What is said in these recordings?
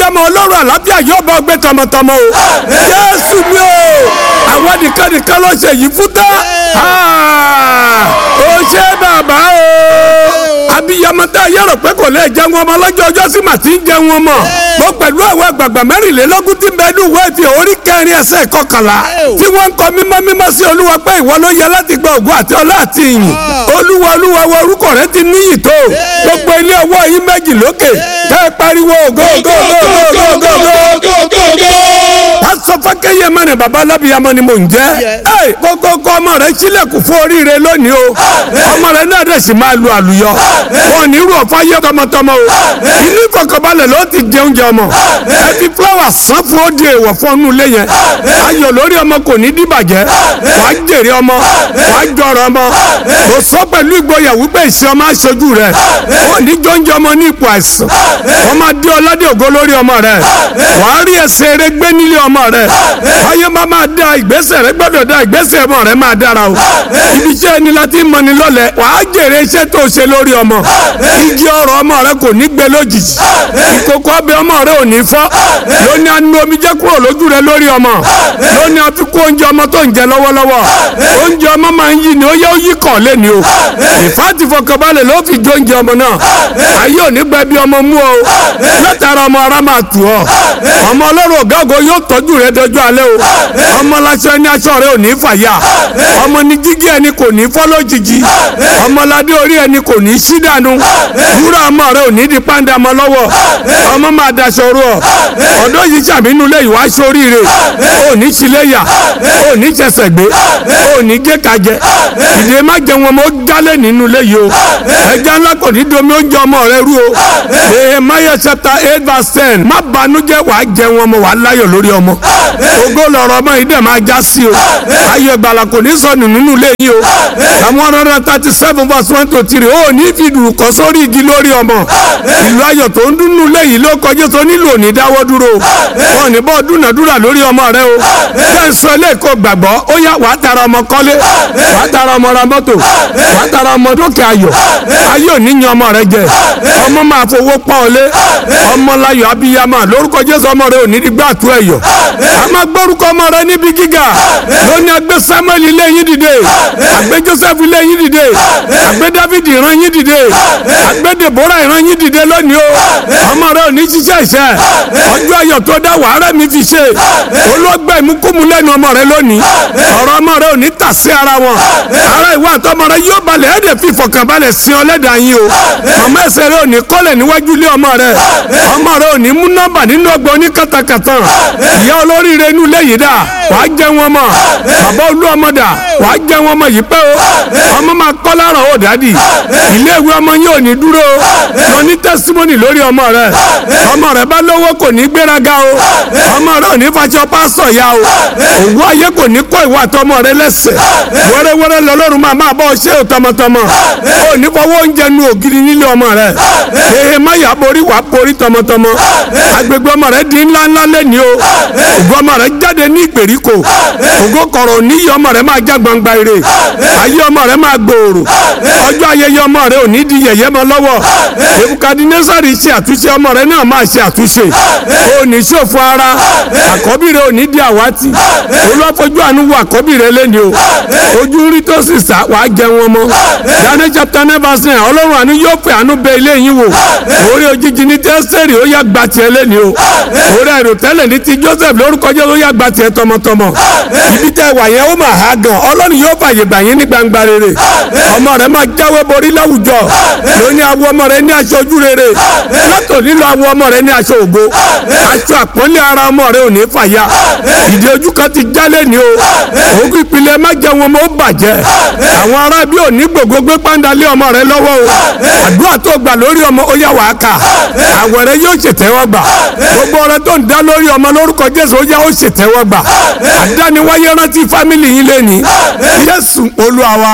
abiyamọ ọlọ́run àlàáfíà yóò bá ọgbẹ́ tọmọtọmọ o jésù mi o àwọn nìkan nìkan ló ṣe yìí fún tán ó ṣe bàbá o abiyamọ tá a yẹrọ pé kò lè jẹun ọmọ lọ́jọ́ ọjọ́ sí màá ti ń jẹun ọmọ mo pẹ̀lú àwọn àgbààgbà mẹ́rìnlélógún tí bẹ́ẹ̀ ní ìwé fi orí kẹrin ẹsẹ̀ kọkànlá tí wọ́n ń kọ mímọ́ mímọ́ sí olúwa pé ìwọ ló yẹ láti gba ògùn àti ọlá àti ìyìn olúwa olúwa wo orúkọ rẹ ti níyì tó gbogbo ilé ọwọ́ yín méjì lókè kẹ́ ẹ pariwo ògo ògo ògo ògo ògo ògo pásọ fákẹ́yẹ mẹ́rin baba alábìyamọ ni mò ń jẹ́ ẹ kókókó ọmọ rẹ sílẹ̀kùn fún oríire lónìí o ọmọ rẹ náà dẹ̀ sì máa lu àlùyọ wọn ní irú ọ̀fọ̀ ayé tọmọtọmọ o inú ìfọkànbalẹ̀ ló ti jẹ oúnjẹ ọmọ ẹ fi fúláwà sán fún ó di èèwọ̀ fún ọnù ilé yẹn ayọ̀ lórí ọmọ kò ní dìbàjẹ́ wàá jèrè ọmọ wàá jọrọ ọmọ kò sọ pẹ̀lú ìgboyà wípé ìṣe ọmọ aṣojú rẹ wọn ní jọ́njẹ́ ọmọ ní ipò àìsàn wọn máa dé ọládé ògo lórí ọmọ rẹ wàá rí ẹsẹ̀ eré gbé nílé ọmọ rẹ ayé máa máa da ìgbésẹ̀ rẹ gbọ́dọ̀ da ìgbésẹ̀ ọmọ rẹ máa dára o ibi iṣẹ́ ẹni láti mọni lọ́lẹ̀ wàá jèrè iṣẹ́ tó ṣe lórí ọmọ igi ọrọ̀ ọmọ rẹ kò ní gbẹ lójijì ìkòkò ọbẹ̀ ọmọ rẹ ò ní fọ́ lóní anú omi jẹ́ kúrò lójú rẹ lórí ọmọ lóní àfikún oúnjẹ ọmọ tó ń jẹ lọ́wọ́lọ́wọ́ oúnjẹ ọmọ máa ń yí ni ó yẹ ó yí kàn lé ni o ìfáàtì fọkànbalẹ̀ ló fi jó oúnjẹ ọmọ náà ayé òní gbẹ bí ọmọ mú o látara ọmọ ara máa tù ọ ọmọ ọlọ́run ọ̀gá ògo yóò tọ́jú rẹ dọjọ́ alẹ́ o ọmọ láṣọ ẹni aṣọ rẹ ò ní fàyà ọmọ ní jígí ẹni kò ní fọ́ lójijì ọmọládé orí ẹni kò ní sí dànù wúrà ọmọ rẹ ò ní di pàǹdà mọ́ lọ́wọ́ ọmọ máa daṣọ ru ọ ọ̀dọ́ yìí sàmínú lé ìwà aṣọ oríire ò ní ṣíléyà ò ní ṣẹṣẹ gbé ò ní gé kajẹ ìdè má jẹun ọmọ ó jálẹ̀ nínú ilé yìí o ẹja ńlá kò ní domi oúnjẹ ọmọ rẹ rú o Nehemiah chapter eight verse ten má banújẹ́ wàá jẹun ọmọ wàá láyọ̀ lórí ọmọ ògo lọ̀rọ̀ ọmọ yìí dẹ̀ máa já sí o ayọ̀ ìgbàlà kò ní sọnù nínú ilé yìí o àwọn one hundred thirty seven verse one to three ó ní fi dùrù kọ́ sórí igi lórí ọmọ ìlú ayọ̀ tó ń dúnnú ilé yìí ló kọjú tó nílò ní dáwọ́ dúró wọn ní bọ́ dúnàdúrà lórí ọmọ rẹ o bẹ́ẹ̀ ń sọ eléèkó gbàgbọ́ ó yá wàá tara ọmọ kọ́lé wàá tara ọmọ ra mọ́tò wàá tara ọmọ dókè ayọ̀ ayọ̀ níyan ọmọ rẹ jẹ ọmọ máa fowó pọ́n ọ lé ọmọ láyọ̀ abiyamọ lórúkọ jésù ọmọ rẹ ò ní dígbà tó ẹ̀yọ̀ a máa gbórúkọ ọmọ rẹ níbi gíga lónìí agbé samuel ilé yín dìde agbé joseph ilé yín dìde agbé david ìran yín dìde agbé deborah ìran yín dìde lónìí o ọmọ rẹ ò ní ṣiṣẹ́ iṣẹ́ ọjọ́ ayọ̀ tó dá wàhálà mi fi ṣe olóògbé ìmúkúmu lẹ́nu ọmọ rẹ lónìí ọ̀rọ̀ ọmọ rẹ ò ní tà sí ara wọn ara ìwà àtọmọ rẹ yóò balẹ̀ ẹ̀dẹ̀ fi ìfọ̀kànbalẹ̀ sin ọlẹ́dàá yín o màmá ẹsẹ̀ rẹ ò ní kọ́lẹ̀ níwájú ilé ọmọ rẹ ọmọ rẹ ò ní mú nọ́mbà nínú ọgbọ́n ní kàtàkàtà ìyá olóríire inú ilé yìí dà wàá jẹ wọn mọ bàbá olú ọmọ dà wàá jẹ wọn mọ yìí pé o ọmọ máa kọ́ lára ó dádì ilé ìwé ọmọ yín ò ní dúró lọ ní tẹ́símọ́nì lórí ọmọ rẹ ọmọ rẹ bá lówó kò ní gbéraga o ọmọ rẹ ò ní fàṣọ pásọ̀ ya o òwú ayé kò ní kọ́ ìwà àtọmọ rẹ lẹ́sẹ̀ wẹ́rẹ́wẹ́rẹ́ lọ́lọ́run máa máa bọ́ ọ ṣe ò tọmọtọmọ ò ní fọwọ́ oúnjẹ nu ògiri nílé ọmọ rẹ èhè má yà borí wàá borí tọmọtọmọ agbègbè ọmọ rẹ di ńlá ńlá lẹ́ni o ògo ọmọ rẹ jáde ní ìgbèríko ògo kọ̀rọ̀ níyì ọmọ rẹ máa já gbangba ire ayé ọmọ rẹ máa gbòòrò ọjọ́ ayẹyẹ ọmọ rẹ ò ní di yẹ̀yẹ́ mọ́ lọ́wọ́ ebukadinésàrì ṣe àtúnṣe ọmọ rẹ náà máa ṣe àtúnṣe ò ní ṣòfò ara àkọ́bí rẹ ò ní di àwátì olúwàfojú àánú wo àkọ́bí rẹ lẹ́ni o ojú rí tó sì sá wàá jẹ wọn mọ́ Daniel chapter nine verse nine ọlọ́run àánú yóò fẹ́ àánú bẹ ilé yín wò orí òjijì ní tẹ́sẹ̀rì ó yá gba tiẹ̀ lẹ́ni o orí àìrò tẹ́lẹ̀ ní ti Joseph lórúkọ jẹ́ ó yá gba tiẹ̀ tọmọtọmọ ibi tẹ́ wà yẹn ó mà há gan ọlọ́run yóò fàyè gbà yín ní gbangba rere ọmọ rẹ máa jáwé borí láwùjọ lóní awọ ọmọ rẹ ní aṣọ ojú rere látò nílò awọ ọmọ rẹ ní aṣọ ògo aṣọ àpọ́nlé ara ọmọ rẹ ò ní fàyà ìdí ojú kan ti jálẹ̀ ní o ògùn ìpìlẹ̀ má jẹ́ wọn mọ́ ó bàjẹ́ àwọn ará bí ò ní gbogbo gbé pàǹdálé ọmọ rẹ lọ́wọ́ o àdúrà tó gbà lórí ọmọ ó yá wàá kà àwẹ̀ rẹ yóò ṣètẹ́wọ́ gbà gbogbo ọ̀rẹ́ tó ń dá lórí ọmọ lórúkọ Jésù ó yá ó ṣètẹ́wọ́ gbà àdániwáyé rántí fámìlì yín lẹ́ni Jésù Olúwa wa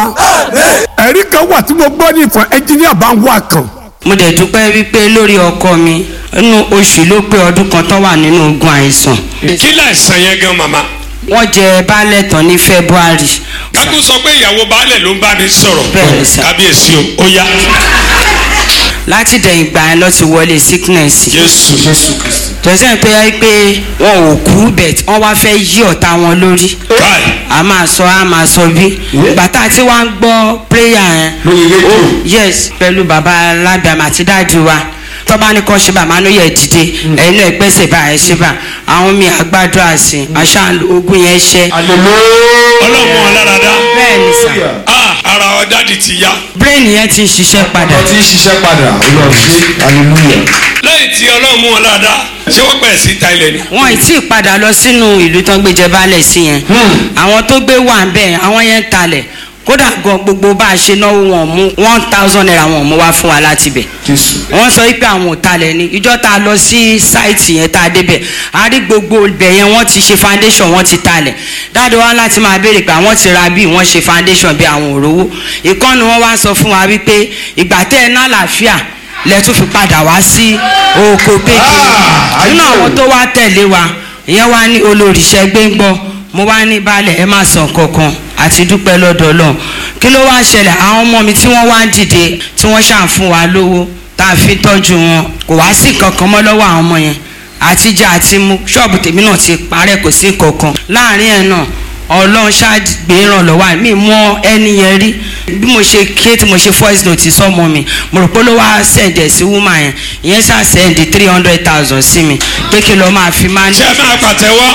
ẹ̀rí kan wà tí mo gbọ́ ní ìfọ̀ ẹnjíníà bá ń wà kan mo dẹ̀ dúpẹ́ wípé lórí ọkọ mi inú oṣù ló pé ọdún kan tán wà nínú ogun àìsàn kí láìsàn yẹn gan màmá. wọ́n jẹ baálẹ̀ tán ní February kákú sọ pé ìyàwó baálẹ̀ ló ń bá mi sọ̀rọ̀ Bẹ́ẹ̀ ni sà. kábíyèsí o ó yá láti dẹ̀yìn ìgbà yẹn lọ ti wọlé sickness jésù tọ́sẹ̀ tó yẹ pé wọn ò kú bẹ̀t wọ́n wá fẹ́ yí ọ̀tá wọn lórí káì a máa sọ a máa sọ bí bàtà tí wọ́n á gbọ́ prayer yẹn Lórí rédíò. ó yes pẹ̀lú bàbá alábìàmọ̀ àti dáàdi wa tọ́ba ní kọ́ ṣe bá máa ló yẹ dìde ẹ̀yin náà gbẹ́sẹ̀ bá ẹ̀ ṣe bá àwọn mi àgbàdo àsìn àṣà ogun yẹn ṣẹ́ ọlọ́mọ ọlọ́dàdá bẹ́ẹ̀ ni sà ah ara ọ̀dàdì ti ya brain yẹn ti ń ṣiṣẹ́ padà ọtí ṣiṣẹ́ padà olùwà ṣe hallelujah. lẹ́yìn tí ọlọ́mọ ọlọ́dàdá ṣé wọ́n pẹ̀ sí ta ilẹ̀ ni. wọn ì tí ì padà lọ sínú ìlú tán gbéjẹ balẹ̀ sí yẹn àwọn tó gbé wà ń bẹ̀ àwọn yẹn ń talẹ̀ kódà gan gbogbo bá a ṣe náwó wọn mú one thousand naira wọn mú wá fún wa láti bẹ̀ jésù. wọ́n sọ wípé àwọn ò talẹ̀ ni ìjọ tá a lọ sí sáìtì yẹn tá a débẹ̀ a rí gbogbo ibẹ̀ yẹn wọ́n ti ṣe foundation wọ́n ti talẹ̀ dáadọ́ wa láti máa béèrè pé àwọn ti ra bí wọ́n ṣe foundation bí àwọn òrówó ìkànnì wọn wá sọ fún wa wípé ìgbà tẹ́ ẹ ná àlàáfíà lẹ́tún fi padà wá sí oko pékin Ah, nínú ayé o. àwọn tó wá tẹ̀lé wa ìyẹn wá ní olóríṣẹ́ gbẹ́ngbọ́ mo wá ní balẹ̀ ẹ má sàn kankan àti dúpẹ́ lọ́dọ̀ Ọlọ́run kí ló wá ṣẹlẹ̀ àwọn ọmọ mi tí wọ́n wá ń dìde tí wọ́n ṣàn fún wa lówó tá a fi tọ́jú wọn kò wá sí kankan mọ́ lọ́wọ́ àwọn ọmọ yẹn àtijọ́ àti mu ṣọ́ọ̀bù tèmi náà ti parẹ́ kò sí kankan láàrin ẹ̀ náà ọlọ́run ṣáàgbé ìrànlọ́wọ́ mi mọ ẹni yẹn rí bí mo ṣe ké tí mo ṣe voice note sọmọ mi mo rò pé ló wá send ẹ̀ sí woman yẹn ìyẹn ṣáà send three hundred thousand sí mi pé kí lọ́ọ́ máa fi máa ń ṣé ẹ máa pàtẹ́wọ́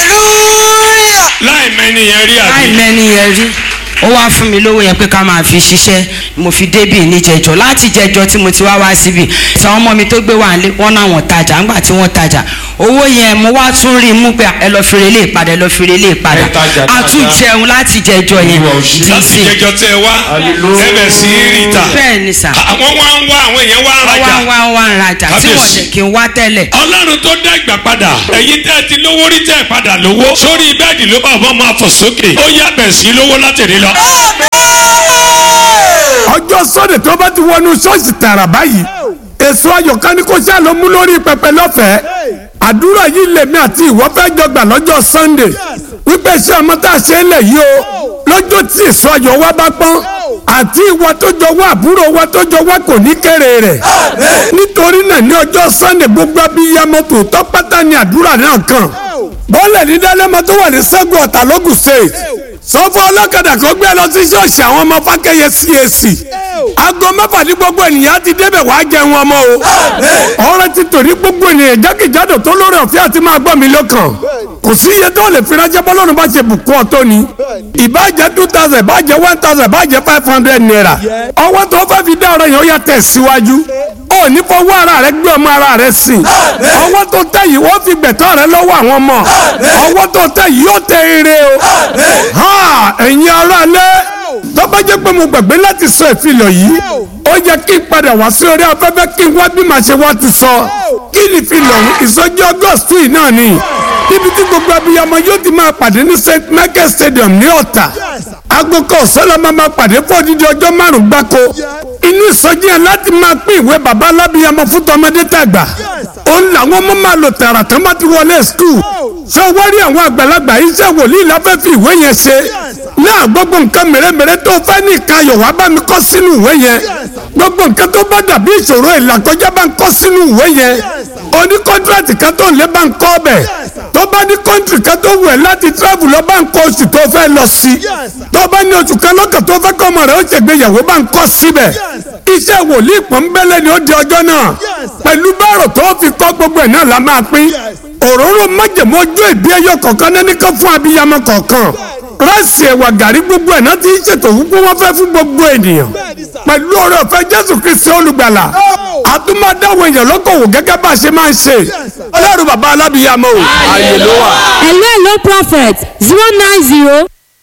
láì mẹ́ni yẹn rí láì àbí. mẹ́ni yẹn rí ó wá fún mi lówó yẹn pé ká máa fi ṣiṣẹ́ mo fi débì níjẹjọ láti jẹjọ tí mo ti wá wá síbì tí àwọn ọmọ mi tó gbé wà lé wọn náà wọn tajà ńgbà tí wọn tajà owó yẹn mo wá tún rí i mú pé ẹ lọ fi relé ìpadà ẹ lọ fi relé ìpadà Ẹ tajà a tún dáadáa. jẹun láti jẹjọ yẹn Olúwa ò ṣe. láti dísìn jẹjọ tẹ ẹ wá Hallelujah. ẹbẹ sí ríta. bẹ́ẹ̀ ni sà àwọn wá ń wá àwọn èèyàn wá ń wọ́n wá rajà. ń wá ń wá ń rajà tí wọ́n Kábíyèsí. jẹ́ kí n wá tẹ́lẹ̀ ọlọ́run tó dá ìgbà padà ẹ̀yin tẹ́ ẹ ti lówó rí tẹ́ ẹ padà lówó sórí bẹ́ẹ̀dì ló bá ọmọ máa fò sókè ó yá bẹ̀ sí lówó látẹ̀lé lọ. ọjọ́ sọ́dẹ̀ tó bá ti wọnú ṣọ́ọ̀ṣì tààrà báyìí èso ayọ̀ká ni kò ṣáà ló mú lórí pẹpẹ lọ́fẹ̀ẹ́ àdúrà yìí lèmi àti ìwọ fẹ́ jọ gbà lọ́jọ́ sunday wípé ṣé ọmọ tá a ṣe ń lẹ̀ yìí o lọ́jọ́ tí èso ayọ̀ wa bá pọ́n àti ìwọ tó jọ wá àbúrò wa tó jọ wá kò ní kéré rẹ̀ nítorí náà ní ọjọ́ sunday gbogbo abiyamọ tòótọ́ pátá ni àdúrà náà kàn bọ́ọ̀lẹ̀ ní dálẹ́mọ tó wà ní sẹ́gun ọ̀tà lógùn state sọfọ ọlọ́kadà kan gbé lọ sí ṣọ́ọ̀ṣì àwọn ọmọ fákẹ́yẹ CAC aago mẹ́fà ní gbogbo ènìyàn ti débẹ̀ wàá jẹun ọmọ o ọ̀rẹ́ ti tò ní gbogbo ènìyàn jákèjádò tó lórí ọ̀fẹ́ àti máa gbọ́ mi lọ́kàn kò sí iye tó lè fi ránṣẹ́ bọ́lọ́run bá ṣe bùkún ọ̀tọ́ ni ìbàjẹ́ two thousand ìbàjẹ́ one thousand ìbàjẹ́ five hundred naira ọwọ́ tó fẹ́ fi dá ọ̀rọ̀ yẹn ó yà tẹ̀ síwájú ó ní fọwọ́ ara rẹ gbé ọmọ ara rẹ sìn ọwọ́ tó tẹ̀ yìí wọ́n fi gbẹ̀tọ́ rẹ lọ́wọ́ àwọn ọmọ ọwọ́ tó tẹ̀ yìí yóò tẹ ire o ha ẹ̀yin ará lé tó bá jẹ́ pé mo gbàgbé láti sọ ìfilọ̀ yìí ó yẹ kí n padà wá sí orí afẹ́fẹ́ kí n wá bí màá ṣe wá ti sọ kí ni ìfilọ̀ ìsọjí august yìí náà ni níbi tí gbogbo abiyamọ yóò ti máa pàdé ní st michael stadium ní ọ̀tà aago kan ọ̀sán la máa máa pàdé fún odidi ọjọ́ márùn-ún gbáko inú ìsọjí yẹn láti máa pín ìwé bàbá alábiyamọ fún tọmọdé tàgbà òun làwọn ọmọ máa lò tààrà tán bá ti wọlé skul ṣé wọ́n rí àwọn àgbàlagbà iṣẹ́ wòlíì láfẹ́ fi ìwé yẹn ṣe náà gbogbo nǹkan mèremère tó fẹ́ ní ìkayọ̀ wá bá mi kọ́ sínú ìwé yẹn gbogbo nǹkan tó bá dàbí ìṣòro ìlàkọjá bá ń kọ́ sínú ìwé yẹn oní kọ́ńtrátì kan tó ń lé bá ń kọ́ bẹ̀ tó bá ní kọ́ńtì kan tó wù ẹ́ láti travel lọ bá ń kọ́ oṣù tó fẹ́ lọ sí tó bá ní oṣù kan lọ́kàn tó fẹ́ kọ́ ọmọ rẹ̀ ó ṣègbéyàwó bá ń kọ́ síbẹ̀ iṣẹ́ wòlíì pọ́nbélé ni ó di ọjọ́ náà pẹ̀lú báàrò tó fi kọ́ gbogbo ẹ̀ náà la máa pín òróró májèmó ojú ìbí ẹyọ kọ̀ọ̀kan náà nìkan fún abiyamọ kọ̀ọ̀kan ráìsì ẹ̀wà gàrí gbogbo ẹ̀ náà ti ń ṣètò wípé wọ́n fẹ́ fún gbogbo ènìyàn pẹ̀lú ọ̀rẹ́ ọ̀fẹ́ jésù kristi olùgbàlà àtúmọ̀dáwọ̀ èèyàn lọ́kọ̀wò gẹ́gẹ́ bá a ṣe máa ń ṣe ọlọ́run bàbá alábìyamọ o ààyè ló wà. hello hello prophet zero nine zero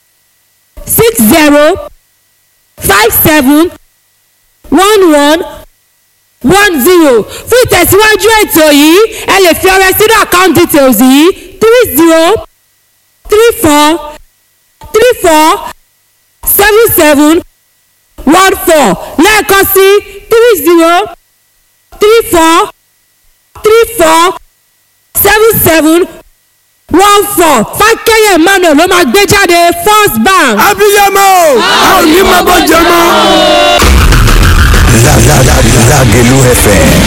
six zero five seven one one one zero fún ìtẹ̀síwájú ètò yìí ẹ lè fi ọrẹ sínú account details yìí three zero three four three four seven seven one four lẹ́ẹ̀kan sí three zero three four three four seven seven one four fákẹ́yẹ̀ emmanuel ló máa gbé jáde first bank. abiyamọ o a ò ní máa bọ́ jẹ mọ́. Lágẹ̀lú FM